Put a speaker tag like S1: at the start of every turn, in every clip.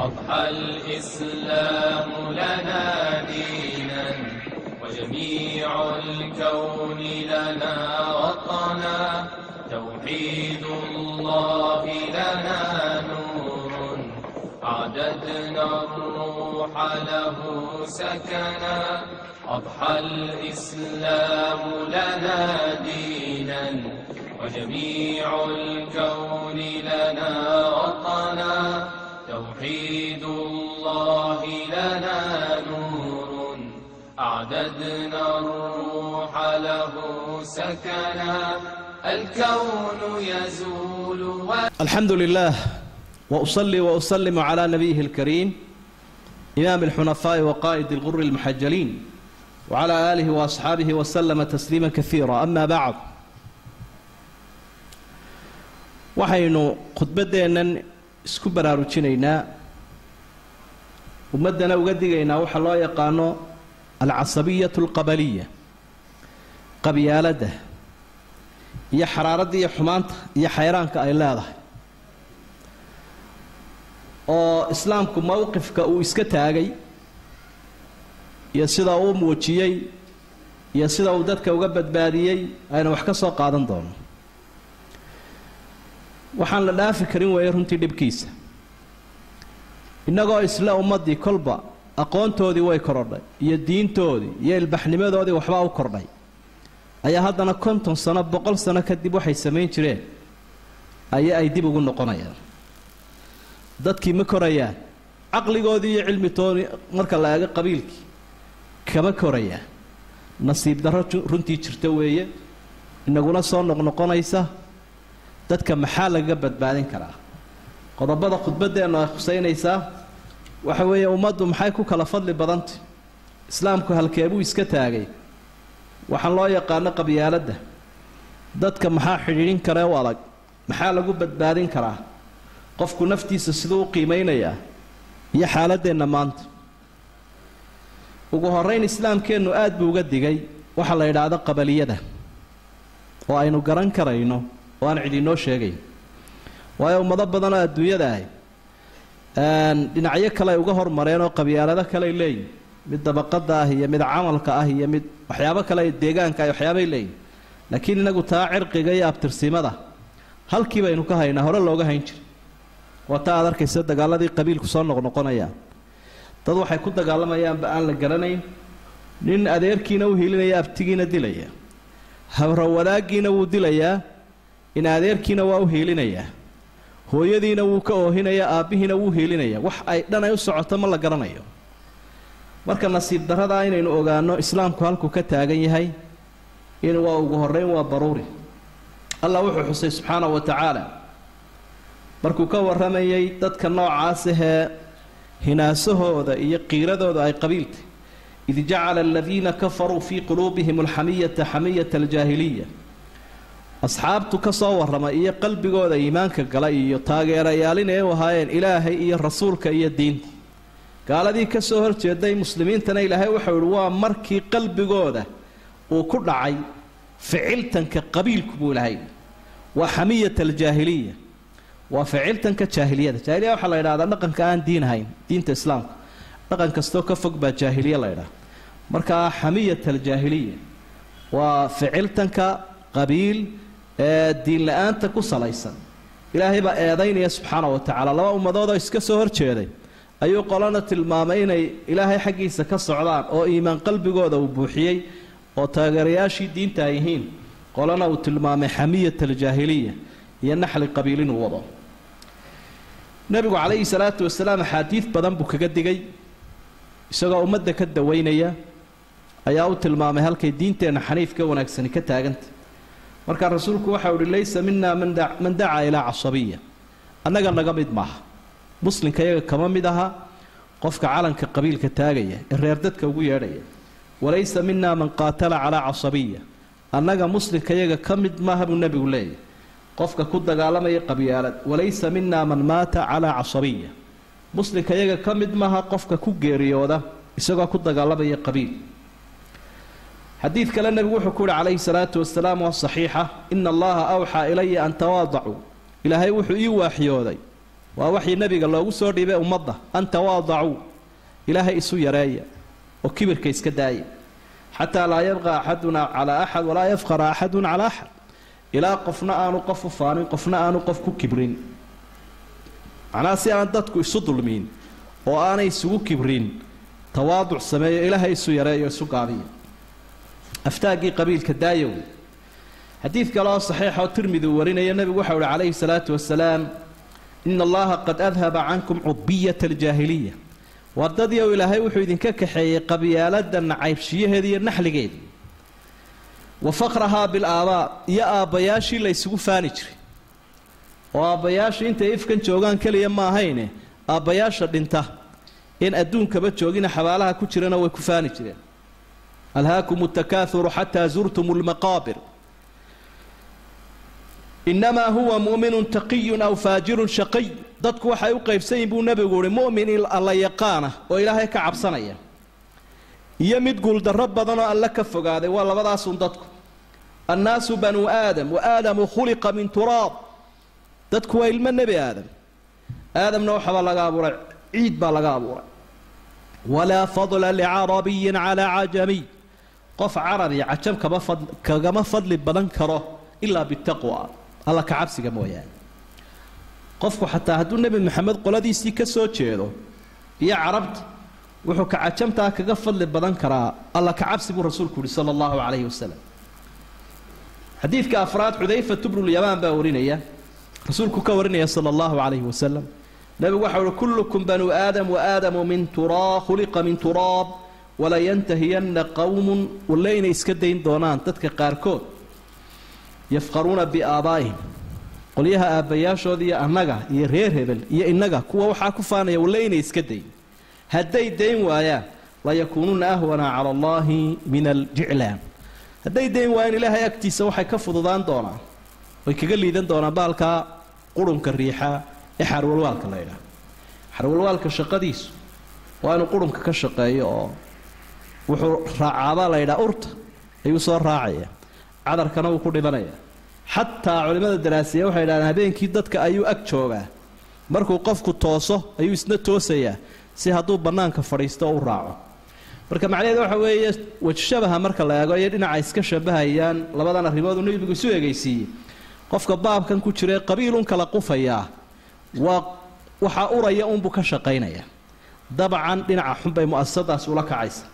S1: أضحى الإسلام لنا دينا وجميع الكون لنا وطنا توحيد الله لنا نور أعددنا الروح له سكنا أضحى الإسلام لنا دينا وجميع الكون لنا وطنا توحيد الله لنا نور أعددنا الروح له سكنا الكون يزول و...
S2: الحمد لله وأصلي وأسلم على نبيه الكريم إمام الحنفاء وقائد الغر المحجلين وعلى آله وأصحابه وسلم تسليما كثيرا أما بعد waxaynu khudbaddeennan isku baraarujinaynaa ummaddana uga digaynaa waxa loo yaqaano alcasabiyatu alqabaliya qabyaaladda iyo xaraaradda iyo xumaanta iyo xayraanka ay leedahay oo islaamku mowqifka uu iska taagay iyo sida uu muujiyey iyo sida uu dadka uga badbaadiyey aynu wax ka soo qaadan doono waxaan la dhaafi karin weeye runtii dhibkiisa innagoo isle ummaddii kolba aqoontoodii way korodhay iyo diintoodii iyo ilbaxnimadoodii waxbaa u kordhay ayaa haddana konton sano boqol sano kadib waxay samayn jireen ayaa ay dib ugu noqonayaan dadkii ma korayaan caqligoodii iyo cilmitoodii marka la eego qabiilkii kama korayaan nasiib darro runtii jirta weeye inaguna soo noqnoqonaysa dadka maxaa lagaga badbaadin karaa qodobada khudbaddeennu ay khusaynaysaa waxa weeye ummaddu maxay ku kala fadli badantay islaamku halkeebuu iska taagay waxaan loo yaqaano qabyaaladda dadka maxaa xidhiidhin karee u adag maxaa lagu badbaadin karaa qofku naftiisa siduu u qiimaynayaa iyo xaaladdeenna maanta ugu horrayn islaamkeennu aad buu uga digay waxa la yidhaahdo qabaliyada oo aynu garan karayno oo aan cid inoo sheegayn waayo ummado badanoo adduunyada ahi dhinacyo kale ay uga hormareen oo qabyaalado kaleay leeyihin mid dabaqada ah iyo mid camalka ah iyo mid waxyaabo kale deegaanka ay waxyaabay leeyihin laakiin inagu taa cirqiga iyo abtirsimada halkii baynu ka haynaa hore looga hayn jira waa taa aad arkaysa dagaaladii qabiilku soo noqnoqonayaan dad waxay ku dagaalamayaanba aan la garanayn nin adeerkiina u hilinaya abtigiina dilaya hawrawadaaggiina wuu dilayaa in adeerkiina waa u hiilinayaa hooyadiina wuu ka oohinayaa aabbihiina wuu hiilinayaa wax ay dhan ay u socoto ma la garanayo marka nasiib darradaa inaynu ogaanno islaamku halkuu ka taagan yahay in waa ugu horrayn waa daruuri allah wuxuu xusay subxaanahu wa tacaala markuu ka warramayay dadka noocaas ahee hinaasahooda iyo qiiradooda ay qabiiltay id jacala aladiina kafaruu fii quluubihim alxamiyata xamiyata aljaahiliya asxaabtu ka soo warramay iyo qalbigooda iimaanka gala iyo taageerayaalin ee u ahaayeen ilaahay iyo rasuulka iyo diinta gaaladii ka soo horjeeday muslimiintana ilaahay waxau ihi waa markii qalbigooda uu ku dhacay ficiltanka qabiilku buu ilahay waa xamiyat aljaahiliya waa ficiltanka jaahiliyada jaahiliya waxaa la yidhahdaa dhaqanka aan diin ahayn diinta islaamka dhaqan kastoo ka fog baa jaahiliya la ydhaha markaa xamiyat aljaahiliya waa ficiltanka qabiil ee diin la-aanta ku salaysan ilaahay baa eedaynaya subxaana wa tacaala laba ummadoodoo iska soo horjeeday ayuu qolana tilmaamay inay ilaahay xaggiisa ka socdaan oo iimaan qalbigooda uu buuxiyey oo taageerayaashii diinta ay yihiin qolana uu tilmaamay xamiyat aljaahiliya iyo naxli qabiil inuu wado nebigu calayhi salaatu wasalaam axaadiid badan buu kaga digay isagoo ummadda ka dawaynaya ayaa u tilmaamay halkay diinteenna xaniifka wanaagsani ka taaganta markaa rasuulku waxau uhi laysa minaa man dacaa ilaa casabiya annaga naga mid maaha muslimka iyaga kama mid aha qofka calanka qabiilka taagaya ee reer dadka ugu yeedhaya walaysa minaa man qaatala calaa casabiya annaga muslimka iyaga ka mid maaha buu nebigu leeyahy qofka ku dagaalamaya qabyaalad walaysa minaa man maata calaa casabiya muslimka iyaga ka mid maaha qofka ku geeriyooda isagoo ku dagaalamaya qabiil xadiid kale nebigu wuxuu ku uhi calayhi salaatu wasalaam waa saxiixa ina allaha awxaa ilaya an tawaadacuu ilaahay wuxuu ii waaxyooday waa waxii nebiga loogu soo dhiibay ummadda an tawaadacuu ilaahay isu yareeya oo kibirka iska daaya xataa laa yabqa axaduna calaa axad walaa yafqara axadun calaa axad ilaa qofna aanu qof u faanin qofna aanu qof ku kibrin macnaha si aan dadku isu dulmiin oo aanay isugu kibrin tawaaduc sameeyo ilaahay isu yareeyo isu gaabiya aftaaggii qabiilka daayow xadiid kale oo saxiixa oo tirmidi uu warinaya nebigu waxau uhi calayhi salaatu wasalaam ina allaha qad adhaba cankum cubiyata aljaahiliya wardadii ou ilaahay wuxuu idinka kaxeeyey qabyaalada nacaybshiyaheeda iyo naxligeeda wa faqrahaa bilaabaa iyo aabbayaashii la ysugu faani jiray oo aabbayaasha intay ifkan joogaan keliya ma ahayne aabbayaasha dhinta in adduunkaba joogina xabaalaha ku jirana way ku faani jireen alhaakum takaauru xataa zurtum lmaqaabir inamaa huwa mu'minun taqiyun aw faajirun shaqiy dadku waxay u qaybsan yihin buu nebigu uhi mu'min alla yaqaana oo ilaahay ka cabsanaya iyo mid guuldarro badanoo alle ka fogaaday waa labadaasun dadku annaasu banuu aadam wa aadamu khuliqa min turaab dadku waa ilmo nebi aadam aadamna waxabaa laga abuuray ciid baa laga abuuray walaa fadla licarabiyin calaa cajamiy qof carabi cajam kama fad kagama fadli badan karo ilaa bitaqwa alla ka cabsiga mooyaane qofku xataa hadduu nebi maxamed qoladiisii ka soo jeedo iyo carabta wuxuu ka cajamtaa kaga fadli badan karaa alla ka cabsi buu rasuulku yihi sala allahu calayhi wasalam xadiidka afraad xudayfatu bnulyamaan baa warinaya rasuulku ka warinaya sala allahu calayhi wasalam nebigu waxau uhi kullukum banuu aadam wa aadamu min turaa khuliqa min turaab walayantahiyanna qowmun walle inay iska dayn doonaan dadka qaarkood yafqaruuna biaabaa'ihim qolyaha aabbayaashooda iyo annaga iyo reer hebel iyo innaga kuwa waxaa ku faanaya walle inay iska dayn hadday dayn waayaan layakuunuuna ahwana cala allahi min aljiclaan hadday dayn waayaan ilaahay agtiisa waxay ka fududaan doonaan way kaga liidan doonaan baalkaa qurunka riixa ee xarwalwaalka la ydhaha xarwalwaalka shaqadiisu waa inuu qurunka ka shaqeeyo oo wuxuu raacaabaa la ydhaha urta ayuu soo raacaya cadarkana wuu ku dhibanaya xataa culimmada daraasiya waxay idhahdeen habeenkii dadka ayuu ag joogaa markuu qofku tooso ayuu isna toosayaa si hadduu bannaanka fadhiisto u raaco marka macnaheed waxa weeye wajshabaha marka la eego iyo dhinaca iska shabahayaan labadan arrimood uu nebigu isu egaysiiyey qofka baabkan ku jira ee qabiilun kala qufayaa waa waxaa uraya unbuu ka shaqaynaya dabcan dhinaca xunbay mu'asasadaasi ula kacaysa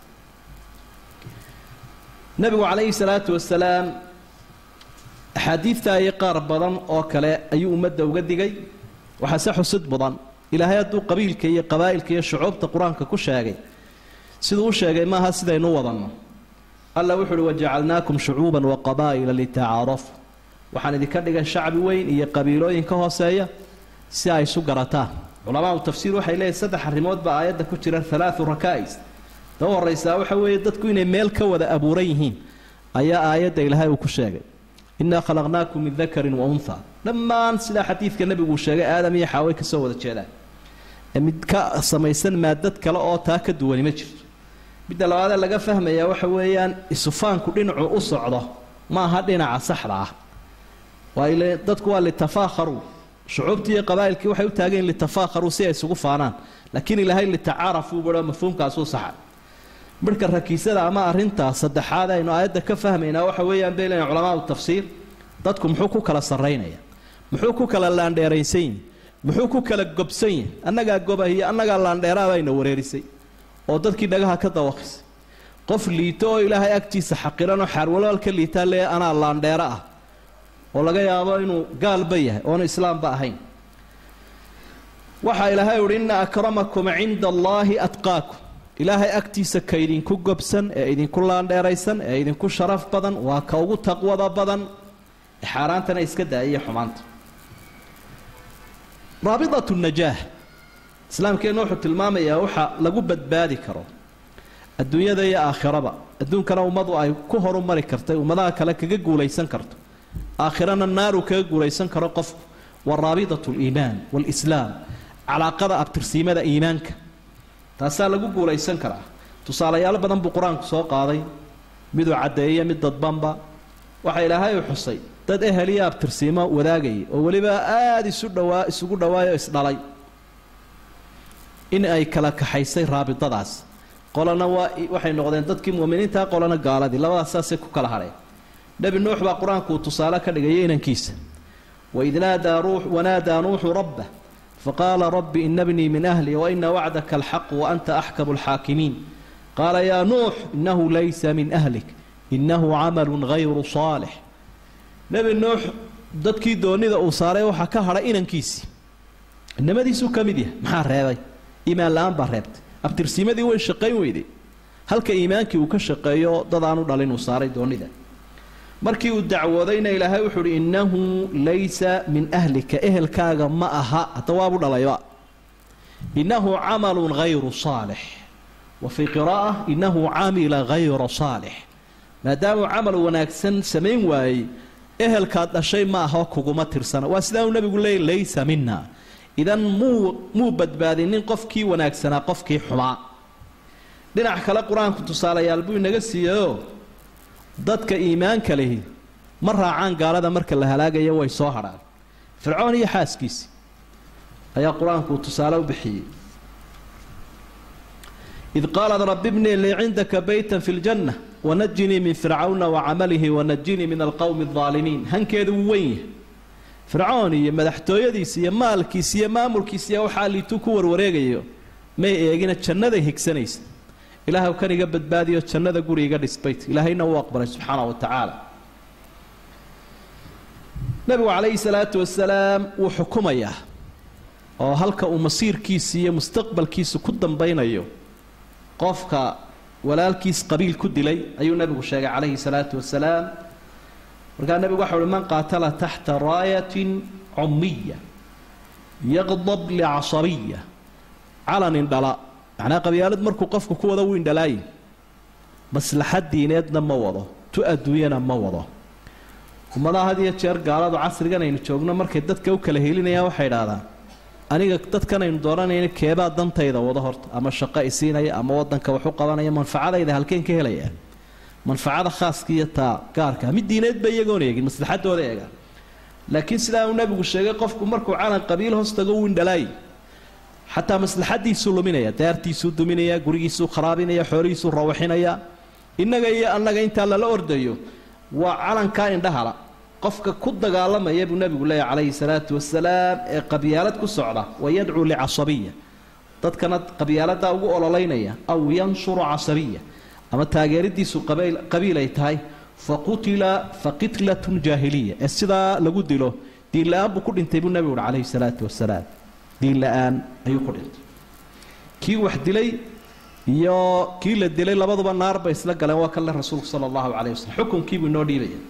S2: nebigu calayhi salaatu wasalaam axaadiidta iyo qaar badan oo kale ayuu ummadda uga digay waxaase xusud mudan ilaahay hadduu qabiilka iyo qabaa'ilka iyo shucuubta qur-aanka ku sheegay siduu u sheegay maaha sidaynu wadanno alla wuxu uhi wajacalnaakum shucuuban wa qabaa'ila litacaarafu waxaan idinka dhigay shacbi weyn iyo qabiilooyin ka hooseeya si ay isu garataan culamaau tafsiir waxay leeyihin saddex arrimood baa aayadda ku jira halaatu rakaa'is ta u horraysaa waxa weeye dadku inay meel ka wada abuuran yihiin ayaa aayadda ilaahay uu ku sheegay innaa khalaqnaakum min dakarin wa unha dhammaan sidaa xadiidka nebigu uu sheegay aadam iyo xaaway ka soo wada jeedaan ee mid ka samaysan maadad kale oo taa ka duwani ma jirto midda labaadee laga fahmayaa waxa weeyaan isufaanku dhinacu u socdo ma aha dhinaca saxda ah waayle dadku waa litafaakharuu shucuubtii iyo qabaa'ilkii waxay u taageen litafaakharuu si ay isugu faanaan laakiin ilaahay litacaarafuu baro mafhuumkaasuu saxa midhka rakiisada ama arrintaa saddexaad aynu aayadda ka fahmaynaa waxa weeyaan bay leeyihin culamaau tafsiir dadku muxuu ku kala sarraynaya muxuu ku kala laandheeraysan yihi muxuu ku kala gobsan yahi annagaa gobah iyo annagaa laandheeraa bayna wareerisay oo dadkii dhagaha ka dawaqisay qof liito oo ilaahay agtiisa xaqiranoo xaarwalaal ka liitaa lee anaa laandheero ah oo laga yaabo inuu gaalba yahay oonu islaamba ahayn waxaa ilaahay uhi inna akramakum cinda allaahi atqaakum ilaahay agtiisa ka idinku gobsan ee idinku laandheeraysan ee idinku sharaf badan waa ka ugu taqwada badan xaaraantana iska daaiyo xumaanta raabidatu najaah islaamkeenna wuxuu tilmaamayaa waxa lagu badbaadi karo adduunyada iyo aakhiraba adduunkana ummadu ay ku horumari kartay ummadaha kale kaga guulaysan karto aakhirana naaru kaga guulaysan karo qofku waa raabidatu liimaan waalislaam calaaqada abtirsiimada iimaanka taasaa lagu guulaysan karaa tusaalayaal badan buu qur-aanku soo qaaday miduu caddeeya mid dadbanba waxa ilaahay u xusay dad ehel iyo abtirsiimo wadaagayay oo weliba aada isu dhawaa isugu dhawaayoo isdhalay in ay kala kaxaysay raabidadaas qolana waa waxay noqdeen dadkii mu'miniintaa qolana gaaladii labadaas saasay ku kala hadheen nebi nuux baa qur-aanku uu tusaale ka dhigaya inankiisa waid naadaa ruux wanaadaa nuuxu rabbah faqaala rabbi ina bnii min ahli waina wacdaka alxaqu waanta axkamu alxaakimiin qaala yaa nuux inahu laysa min ahlik inahu camalu gayru saalix nebi nuux dadkii doonida uu saaray waxaa ka hadhay inankiisii inamadiisuu ka mid yahay maxaa reebay iimaan la-aan baa reebtay abtirsiimadii way shaqayn weyday halka iimaankii uu ka shaqeeyo dad aanu dhalin uu saaray doonida markii uu dacwoodayna ilaahay wuxuu uhi innahu laysa min ahlika ehelkaaga ma aha hadda waabu dhalayba innahu camalun hayru saalix wa fii qira'a innahu camila hayra saalix maadaamuu camal wanaagsan samayn waayey ehelkaad dhashay ma ahoo kuguma tirsana waa sidaa uu nebigu leeyay laysa mina idan muu muu badbaadinin qofkii wanaagsanaa qofkii xumaa dhinac kale qur-aanku tusaalayaal buu inaga siiyeyoo dadka iimaanka lihi ma raacaan gaalada marka la halaagayo way soo hadhaan fircoon iyo xaaskiisi ayaa qur-aanku uu tusaale u bixiyey id qaalat rabi bnii lii cindaka beytan fi ljanna wanajinii min fircawna wacamalihi wanajinii min alqowmi aldaalimiin hankeedu wuu weyn yahay fircoon iyo madaxtooyadiisa iyo maalkiisa iyo maamulkiisa iyo waxaa liituu ku warwareegayo may eegina jannaday higsanaysa ilaahw kan iga badbaadiyo jannada guri iga dhisbayt ilaahayna uu aqbalay subxaana wa tacaala nebigu calayhi salaatu wasalaam wuu xukumayaa oo halka uu masiirkiisa iyo mustaqbalkiisa ku dambaynayo qofka walaalkiis qabiil ku dilay ayuu nebigu sheegay calayhi salaatu wasalaam markaa nebigu waxa uhi man qaatala taxta raayatin cummiya yaqdab licasabiya calanin dhala macnaa qabyaalad markuu qofku ku wado wuu indhalaayin maslaxad diineedna ma wado tu adduunyana ma wado ummadaha had iyo jeer gaaladu casrigan aynu joogno markay dadka u kala helinayaan waxay idhaahdaan aniga dadkan aynu dooranayna keebaa dantayda wado horta ama shaqo isiinaya ama wadanka wax u qabanaya manfacadayda halkeen ka helaya manfacada khaaska iyo taa gaarka mid diineed ba iyagoon eegin maslaxadooda eegaan laakiin sidaa uu nabigu sheegay qofku markuu calan qabiil hoos tago wuu indhalaayi xataa maslaxadiisuu luminaya daartiisuu duminaya gurigiisuu kharaabinaya xoolihiisuu rawaxinaya innaga iyo annaga intaa lala ordayo waa calankaa indhahala qofka ku dagaalamaya buu nebigu leeyahy calayhi salaatu wasalaam ee qabyaalad ku socda wa yadcuu licasabiya dadkana qabyaaladaa ugu ololeynaya aw yanshuru casabiya ama taageeridiisu qabiil ay tahay fa qutila fa qitlatun jaahiliya ee sidaa lagu dilo diin la-aan buu ku dhintay buu nebigu uhi calayhi salaatu wasalaam diin la-aan ayuu ku dhintay kii wax dilay iyo kii la dilay labaduba naar bay isla galeen waa kanle rasuulku sala allahu calayh wasalam xukunkiibuu inoo dhiibaya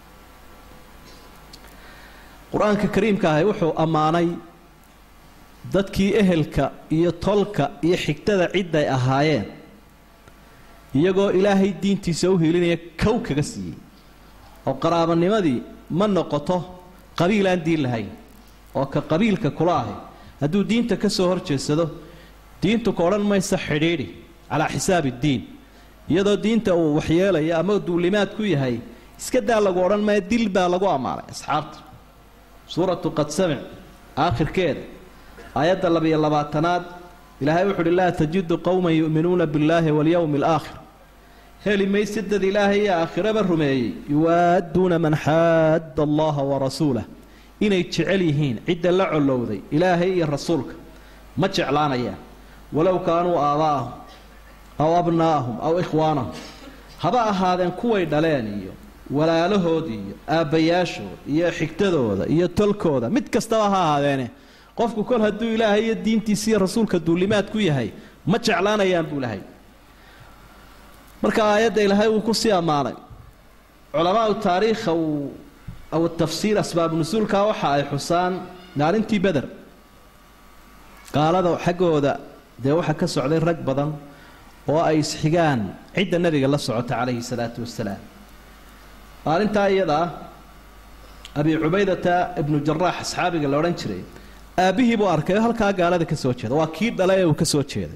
S2: qur-aanka kariimka ahi wuxuu ammaanay dadkii ehelka iyo tolka iyo xigtada cidday ahaayeen iyagoo ilaahay diintiisa u hiilinaya kow kaga siiyey oo qaraabanimadii ma noqoto qabiil aan diin lahayn oo ka qabiilka kula ahi hadduu diinta ka soo horjeedsado diintu ka odhan maysa xidhiidhi calaa xisaabi iddiin iyadoo diinta uu waxyeelayo ama duulimaad ku yahay iska daa lagu odhan maya dil baa lagu ammaanay asxaabta suuratu qad samic aakhirkeeda aayadda labiyo labaatanaad ilaahay wuxu uhi laa tajidu qowman yu'minuuna billaahi walyowmi alaakhir heli mayse dad ilaahay iyo aakhiraba rumeeyey yuwaadduuna man xaadda allaha warasuulah inay jecel yihiin cidda la collowday ilaahay iyo rasuulka ma jeclaanayaan walow kaanuu aabaa'ahum aw abnaa'ahum aw ikhwaanahum haba ahaadeen kuway dhaleen iyo walaalahood iyo aabbayaashooda iyo xigtadooda iyo tolkooda mid kastaba ha ahaadeene qofku kol hadduu ilaahay iyo diintiisa iyo rasuulka duulimaad ku yahay ma jeclaanayaan buu lahay marka aayadda ilaahay wuu ku sii ammaanay culamaau taariikha uu aw tafsiir asbaabu nusuulkaa waxa ay xusaan maalintii beder gaalada xaggooda dee waxaa ka socday rag badan oo ay isxigaan cidda nebiga la socota calayhi salaatu wasalaam maalintaa iyada ah abi cubaydata ibnu jaraax asxaabiga la odhan jiray aabbihii buu arkay oo halkaa gaalada ka soo jeeda waa kii dhalay ee uu ka soo jeeday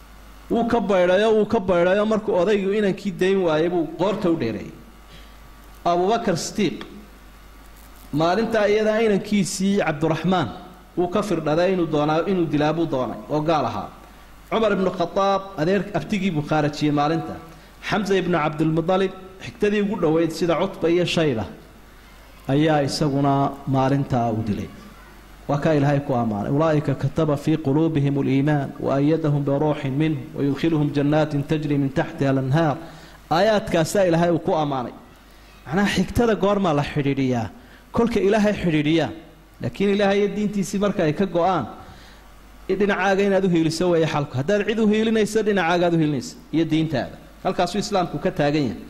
S2: wuu ka baydhayo wuu ka baydhayo markuu odaygu inankii dayn waayay buu qoorta u dheereeyey abubakar sidiiq maalintaa iyadaa inankiisii cabduraxmaan wuu ka firdhaday inuu doonaa inuu dilaa buu doonay oo gaal ahaa cumar ibnu khadaab adeer abtigii buu khaarajiyey maalinta xamsa ibnu cabdilmudalib xigtadii ugu dhoweyd sida cutba iyo shayba ayaa isaguna maalintaa u dilay waa kaa ilaahay ku ammaanay ulaa'ika kataba fii quluubihim aliimaan waayadahum biruuxin minhu wayudkhiluhum jannaatin tajri min taxtiha alanhaar aayaadkaasaa ilaahay uu ku ammaanay macnaha xigtada goormaa la xidhiidhiyaa kolka ilaahay xidhiidhiyaa laakiin ilaahay iyo diintiisii marka ay ka go-aan dhinacaaga inaad u hiiliso weeye xalku haddaad cid u hiilinayso dhinacaagaad u hiilinaysa iyo diintaada halkaasuu islaamku ka taagan yahay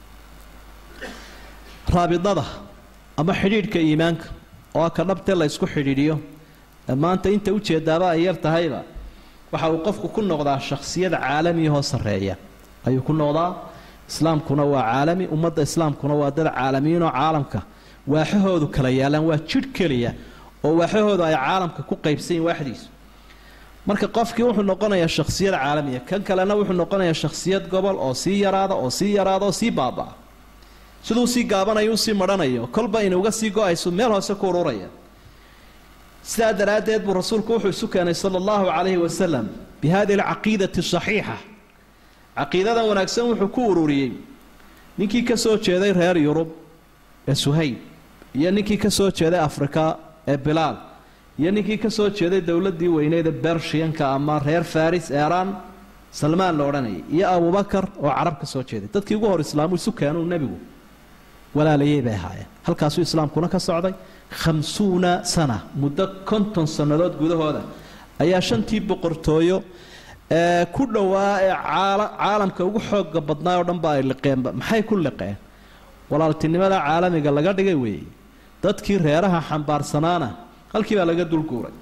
S2: raabidada ama xidhiidhka iimaanka oo ka dhabtee la ysku xidhiidhiyo maanta inta ujeedaaba ay yar tahayba waxa uu qofku ku noqdaa shakhsiyada caalamiyahoo sarreeya ayuu ku noqdaa islaamkuna waa caalami ummadda islaamkuna waa dad caalamiyiinoo caalamka waaxahoodu kala yaalaan waa jidh keliya oo waaxahoodu ay caalamka ku qaybsan yihin waaxdiisu marka qofkii wuxuu noqonayaa shakhsiyad caalamiya kan kalena wuxuu noqonayaa shakhsiyad gobol oo sii yaraada oo sii yaraada oo sii baabaa siduu sii gaabanayo usii marhanayo kolba inuga sii go-ayso meel hoose ku ururaya sidaa daraaddeed buu rasuulku wuxuu isu keenay sala allahu calayhi wasalam bi hadihi alcaqiidati saxiixa caqiidadan wanaagsan wuxuu ku ururiyey ninkii ka soo jeeday reer yurub ee suhayb iyo ninkii ka soo jeeday afrika ee bilaal iyo ninkii ka soo jeeday dowladdii weyneyd ee bershiyanka ama reer faris eeraan salmaan la odhanayay iyo abubakar oo carab ka soo jeeday dadkii ugu hor islaamu isu keenuu nebigu walaalayay bay ahaayeen halkaasuu islaamkuna ka socday khamsuuna sana muddo konton sannadood gudahooda ayaa shantii boqortooyo ee ku dhowaa ee caalamka ugu xooga badnaa oo dhan ba ay liqeenba maxay ku liqeen walaaltinimada caalamiga laga dhigay weeye dadkii reeraha xambaarsanaana halkii baa laga dulguuray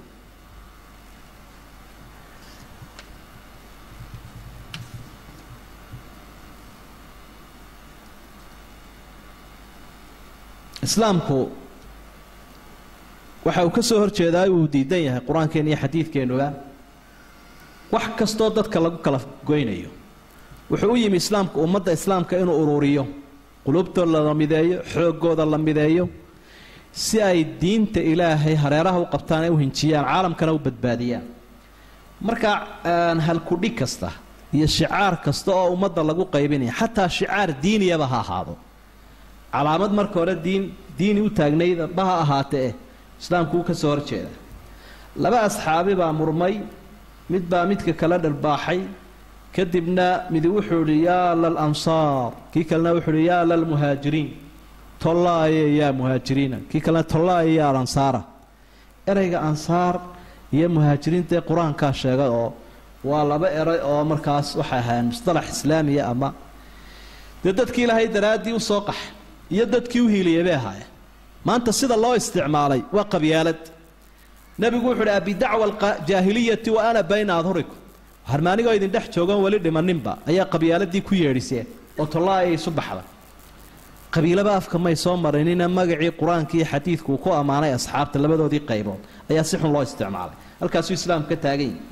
S2: islaamku waxa uu ka soo horjeedaa uu diidan yahay qur-aankeena iyo xadiidkeennuga wax kastoo dadka lagu kala goynayo wuxuu u yimi islaamku ummadda islaamka inuu ururiyo qulubtooda la mideeyo xooggooda la mideeyo si ay diinta ilaahay hareeraha u qabtaan ee u hinjiyaan caalamkana u badbaadiyaan marka halkudhig kasta iyo shicaar kasta oo ummadda lagu qaybinaya xataa shicaar diiniyaba ha ahaado calaamad marka hore diin diini u taagnayba ha ahaatee islaamku wuu ka soo horjeeda laba asxaabi baa murmay mid baa midka kala dharbaaxay kadibna midi wuxuu idhi yaa lalansaar kii kalena wuxuu idhi yaa lalmuhaajiriin tollaaye yaa muhaajiriina kii kalena tollaaye yaa alansaara erayga ansaar iyo muhaajiriinta ee qur-aankaa sheegay oo waa laba eray oo markaas waxay ahaayeen musطalax islaamiya ama dee dadkii ilaahay daraaddii usoo qaxa iyo dadkii u hiiliyay bay ahaayeen maanta sida loo isticmaalay waa qabyaalad nebigu wuxu uhi abidacwa aljaahiliyati wa ana bayna adhurikum harmaanigoo idin dhex joogan weli dhimaninba ayaa qabyaaladii ku yeedhiseen oo tollaaya isu baxda qabiilaba afka may soo marinina magacii qur-aanka iyo xadiidku uu ku ammaanay asxaabta labadoodii qaybood ayaa si xun loo isticmaalay halkaasuu islaamku ka taagan yahi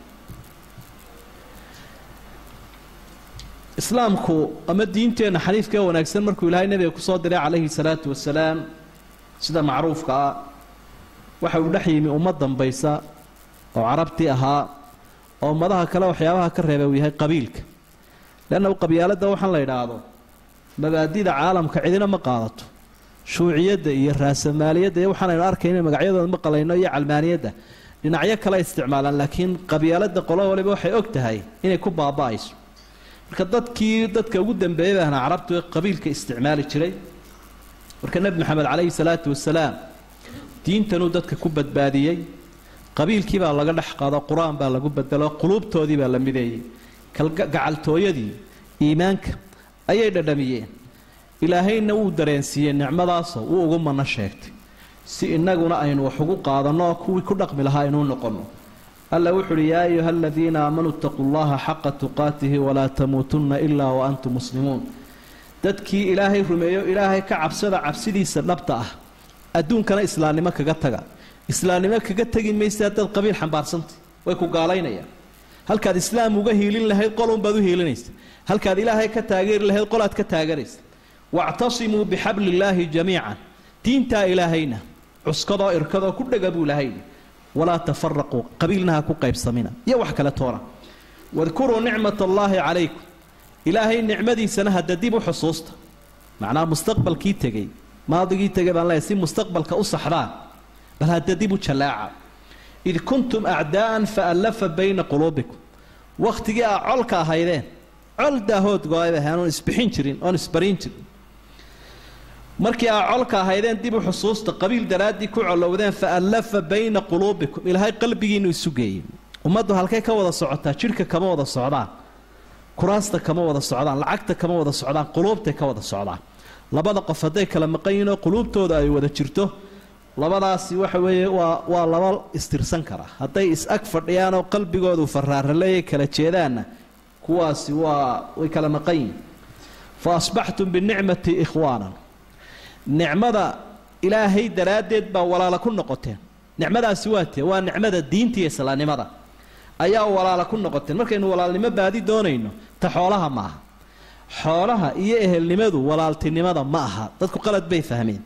S2: islaamku ama diinteenna xaniifka ee wanaagsan markuu ilaahay nebiga kusoo diray calayhi salaatu wasalaam sida macruufka ah waxa uu dhex yimi ummad dambaysa oo carabtii ahaa oo ummadaha kale waxyaabaha ka reebay uu yahay qabiilka leanna qabyaaladda waxaan la idhaahdo mabaadida caalamka cidina ma qaadato shuuciyadda iyo raasamaaliyadda iyo waxaanaynu arkayna magacyadooda ma qalayno iyo calmaaniyadda dhinacyo kale isticmaalaan laakiin qabyaaladda qolo waliba waxay og tahay inay ku baaba'ayso marka dadkii dadka ugu dambeeyay baahna carabtu ee qabiilka isticmaali jiray marka nebi maxamed calayhi salaatu wasalaam diintanuu dadka ku badbaadiyey qabiilkii baa laga dhex qaado qur-aan baa lagu bedelo quluubtoodii baa la mideeyey gacaltooyadii iimaanka ayay dhadhamiyeen ilaahayna wuu dareensiiyey nicmadaasoo wuu ugu manno sheegtay si innaguna aynu wax ugu qaadanno oo kuwii ku dhaqmi lahaa inuu noqonno alla wuxu uhi yaa ayuha aladiina aamanuu itaquu llaha xaqa tuqaatihi walaa tamuutunna ilaa wa antum muslimuun dadkii ilaahay rumeeyo ilaahay ka cabsada cabsidiisa dhabta ah adduunkana islaamnimo kaga taga islaamnimo kaga tegi maysa haddaad qabiil xambaarsantay way ku gaalaynayaan halkaad islaam uga hiilin lahayd qolunbaad u hiilinaysa halkaad ilaahay ka taageeri lahayd qolaad ka taaganaysa wactasimuu bixabli illaahi jamiican diintaa ilaahayna cuskadoo irkadoo ku dhega buu ilahay walaa tafaraquu qabiilna ha ku qaybsamina iyo wax kale toona wadkuruu nicmat allaahi calaykum ilaahay nicmadiisana hadda dib u xusuusta macnaha mustaqbalkii tegey maadigii tegay baan leeyahay si mustaqbalka u saxdaan bal hadda dib u jallaaca id kuntum acdaa'an faallafa bayna quluubikum wakhtigii aa colka ahaydeen col daahood go-ayba ahayn oon isbixin jirin oon isbarin jirin markii aa colka ahaydeen dib u xusuusta qabiil daraaddii ku colowdeen faallafa bayna quluubikum ilaahay qalbigiinu isu geeyey ummaddu halkay ka wada socotaa jidhka kama wada socdaan kuraasta kama wada socdaan lacagta kama wada socdaan quluubtay ka wada socdaan labada qof hadday kala maqan yihiin oo quluubtooda ay wada jirto labadaasi waxa weeye waa waa laba istirsan kara hadday is-ag fadhiyaan oo qalbigoodu faraaraleeyay kala jeedaanna kuwaasi waa way kala maqan yihin fa asbaxtum binicmati ikhwaanan nicmada ilaahay daraaddeed baa walaala ku noqoteen nicmadaasi waa tee waa nicmada diinta iyo islaamnimada ayaa walaala ku noqoteen markaynu walaalnimo baadi doonayno ta xoolaha ma aha xoolaha iyo ehelnimadu walaaltinimada ma aha dadku qalad bay fahmeen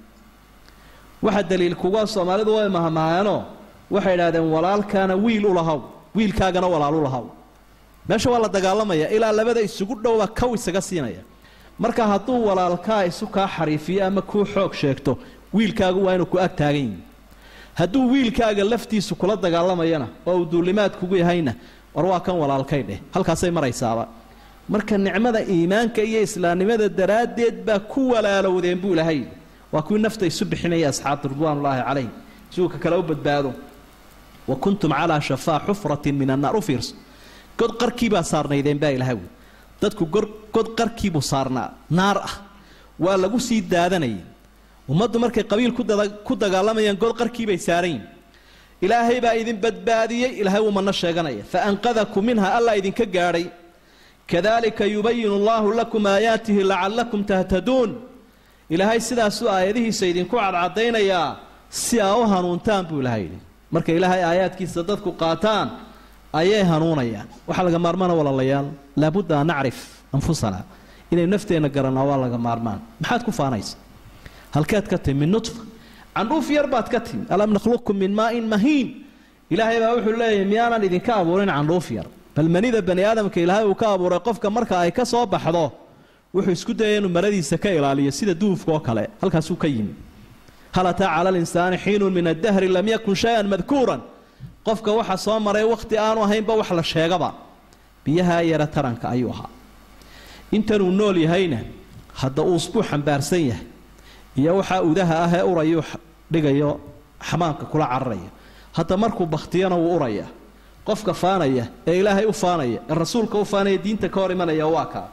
S2: waxa daliil kuga soomaalidu way mahamahaanoo waxay idhahdeen walaalkaana wiil u lahaw wiilkaagana walaal u lahaw meesha waa la dagaalamaya ilaa labada isugu dhowba kow isaga siinaya marka hadduu walaalkaa isu kaa xariifiyo ama kuu xoog sheegto wiilkaagu waa inuu ku ag taagan yihi hadduu wiilkaaga laftiisu kula dagaalamayana oo uu duulimaad kugu yahayna war waa kan walaalkay dheh halkaasay maraysaaba marka nicmada iimaanka iyo islaamnimada daraaddeed baa ku walaalowdeen buu ilahay waa kuwii nafta isu bixinaya asxaabta ridwaanullaahi calayh si uu ka kale u badbaado wa kuntum calaa shafaa xufratin min annaar u fiirso god qarkiibaa saarnaydeen baa ilahay wy dadku god qarkiibuu saarnaa naar ah waa lagu sii daadanayay ummaddu markay qabiil ku dagaalamayaan god qarkiibay saaran yihin ilaahay baa idin badbaadiyey ilaahay wuu manno sheeganaya fa anqadakum minha alla idinka gaadhay kadalika yubayinu allahu lakum aayaatihi lacallakum tahtaduun ilaahay sidaasuu aayadihiisa idinku cadcadaynayaa si aa u hanuuntaan buu ilahay yidhi marka ilaahay aayaadkiisa dadku qaataan ayay hanuunayaan waxaa laga maarmaana walaalayaal laabudda an nacrif anfusana inaynu nafteenna garanaa waa laga maarmaan maxaad ku faanaysa halkeed ka timi min nutfa candhuuf yar baad ka timi alam nakhluqkum min maain mahiin ilaahay baa wuxuu leeyahay miyaanan idinka abuurin candhuuf yar bal manida bani aadamka ilaahay uu ka abuuray qofka marka ay ka soo baxdo wuxuu isku dayay inuu maradiisa ka ilaaliyo sida duufka oo kale halkaasuu ka yimi hal ataa cala linsaani xiinun min addahri lam yakun shay-an madkuuran qofka waxa soo maray wakhti aanu ahaynba wax la sheegaba biyahaa yara taranka ayuu ahaa intanuu nool yahayna hadda uusbuu xambaarsan yahay iyo waxaa udaha ah ee urayuu dhigayo xamaamka kula cararaya hadda markuu bakhtiyana wuu uraya qofka faanaya ee ilaahay u faanaya ee rasuulka u faanaya diinta ka hor imanaya waa kaa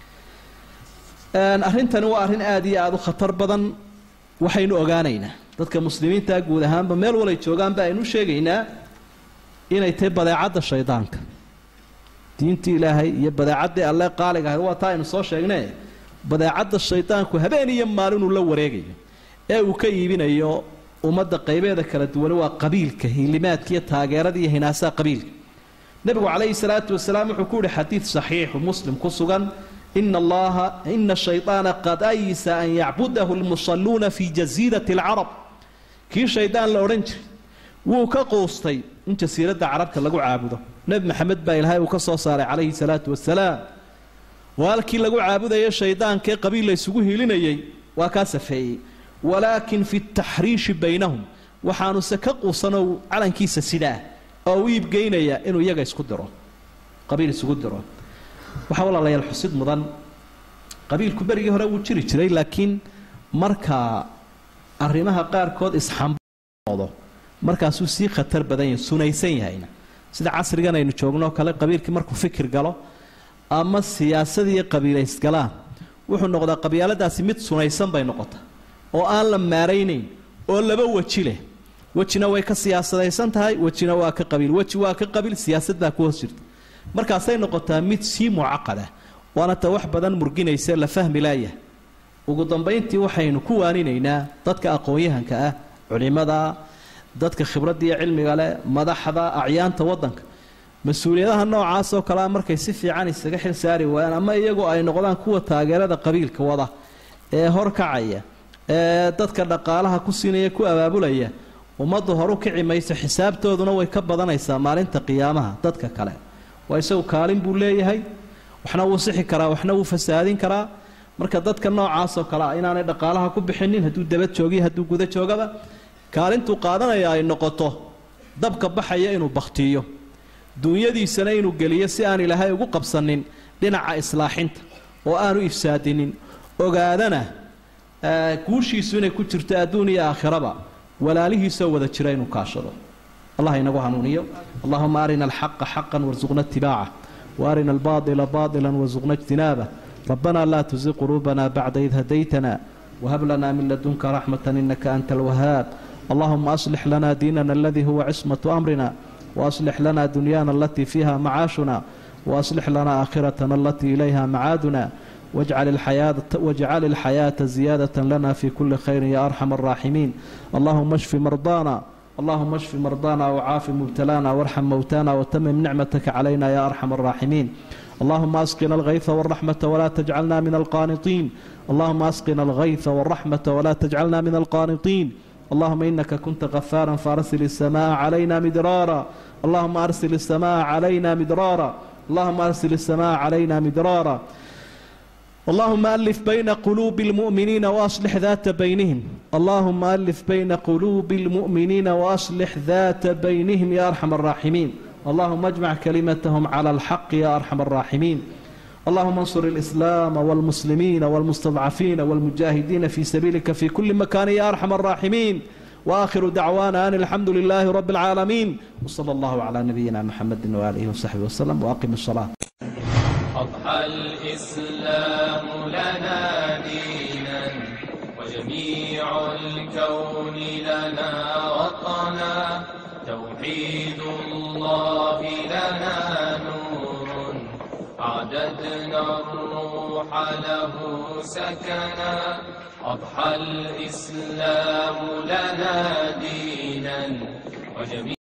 S2: arrintani waa arrin aada iyo aada u khatar badan waxaynu ogaanaynaa dadka muslimiinta guud ahaanba meel walay joogaanba aynu sheegaynaa inay tahay badeecadda shaydaanka diintii ilaahay iyo badeecaddii alle qaaliga ahayd waa taa aynu soo sheegnee badeecadda shaydaanku habeen iyo maalinuu la wareegayo ee uu ka iibinayo ummadda qaybeeda kala duwani waa qabiilka hilimaadka iyo taageerada iyo hinaasaha qabiilka nebigu calayhi salaatu wasalaam wuxuu ku yihi xadiid saxiixu muslim ku sugan ina allaha ina shayطaana qad ayisa an yacbudahu lmusalluuna fi jasiirati اlcarab kii shaydaan la odhan jiray wuu ka quustay in jasiiradda carabta lagu caabudo nebi maxamed baa ilaahay uu ka soo saaray calayhi salaatu wasalaam oo halkii lagu caabudayay shaydaankee qabiil la ysugu hilinayay waa kaa safeeyey walaakin fi taxriishi baynahum waxaanuse ka quusanoo calankiisa sidaa oo u iibgeynaya inuu iyaga isku diro qabiil isugu diro waxaa walaalayaal xusid mudan qabiilku berigii hore wuu jiri jiray laakiin marka arrimaha qaarkood isxamboodo markaasuu sii khatar badan yahay sunaysan yahayna sida casrigan aynu joognooo kale qabiilkii markuu fikir galo ama siyaasadiiyo qabiilays galaan wuxuu noqdaa qabyaaladaasi mid sunaysan bay noqota oo aan la maaraynayn oo laba weji leh wejina way ka siyaasadaysan tahay wejina waa ka qabiil weji waa ka qabiil siyaasad baa ku hoos jirta markaasay noqotaa mid sii mucaqada waana ta wax badan murginaysa la fahmi laayah ugu dambayntii waxaynu ku waaninaynaa dadka aqoon-yahanka ah culimada dadka khibradda iyo cilmiga leh madaxda acyaanta waddanka mas-uuliyadaha noocaasoo kalea markay si fiican isaga xil saari waayaan ama iyagu ay noqdaan kuwa taageerada qabiilka wada ee horkacaya ee dadka dhaqaalaha ku siinaya ku abaabulaya ummaddu horu kici mayso xisaabtooduna way ka badanaysaa maalinta qiyaamaha dadka kale waa isagu kaalin buu leeyahay waxna wuu sixi karaa waxna wuu fasaadin karaa marka dadka noocaasoo kale a inaanay dhaqaalaha ku bixinin hadduu dabad joogiyo hadduu guda joogaba kaalintuu qaadanaya ay noqoto dabka baxaya inuu bakhtiiyo duunyadiisana inuu geliyo si aan ilaahay ugu qabsanin dhinaca islaaxinta oo aanu ifsaadinin ogaadana guushiisu inay ku jirto adduun iyo aakhiraba walaalihiisoo wada jira inuu kaashado allah inagu hanuuniyo allahuma arina alxaqa xaqan warsuqna itibaaca waarina albaadila baadilan warsuqna ijtinaabah ربنا لا تزغ قلوبنا بعد إذ هديتنا وهب لنا من لدنك رحمة إنك أنت الوهاب اللهم أصلح لنا ديننا الذي هو عصمة أمرنا وأصلح لنا دنيانا التي فيها معاشنا وأصلح لنا آخرتنا التي إليها معادنا واجعل الحياة, واجعل الحياة زيادة لنا في كل خير يا أرحم الراحمين اللهم اشف مرضانا اللهم اشف مرضانا وعاف مبتلانا وارحم موتانا وتمم نعمتك علينا يا أرحم الراحمين اللهم اسقنا الغيث والرحمة ولا تجعلنا من القانطين اللهم اسقنا الغيث والرحمة ولا تجعلنا من القانطين اللهم إنك كنت غفارا فارسل السماء علينا مدرارا اللهم أرسل السماء علينا مدرارا اللهم أرسل السماء علينا مدرارا اللهم ألف بين قلوب المؤمنين وأصلح ذات بينهم اللهم ألف بين قلوب المؤمنين وأصلح ذات بينهم يا أرحم الراحمين اللهم اجمع كلمتهم على الحق يا أرحم الراحمين اللهم انصر الإسلام والمسلمين والمستضعفين والمجاهدين في سبيلك في كل مكان يا أرحم الراحمين وآخر دعوانا أن الحمد لله رب العالمين وصلى الله على نبينا محمد وآله وصحبه وسلم وأقم الصلاة
S1: أضحى الإسلام لنا دينا وجميع الكون لنا وطنا توحيد الله لنا نور أعددنا الروح له سكنا أضحى الإسلام لنا دينا وجميع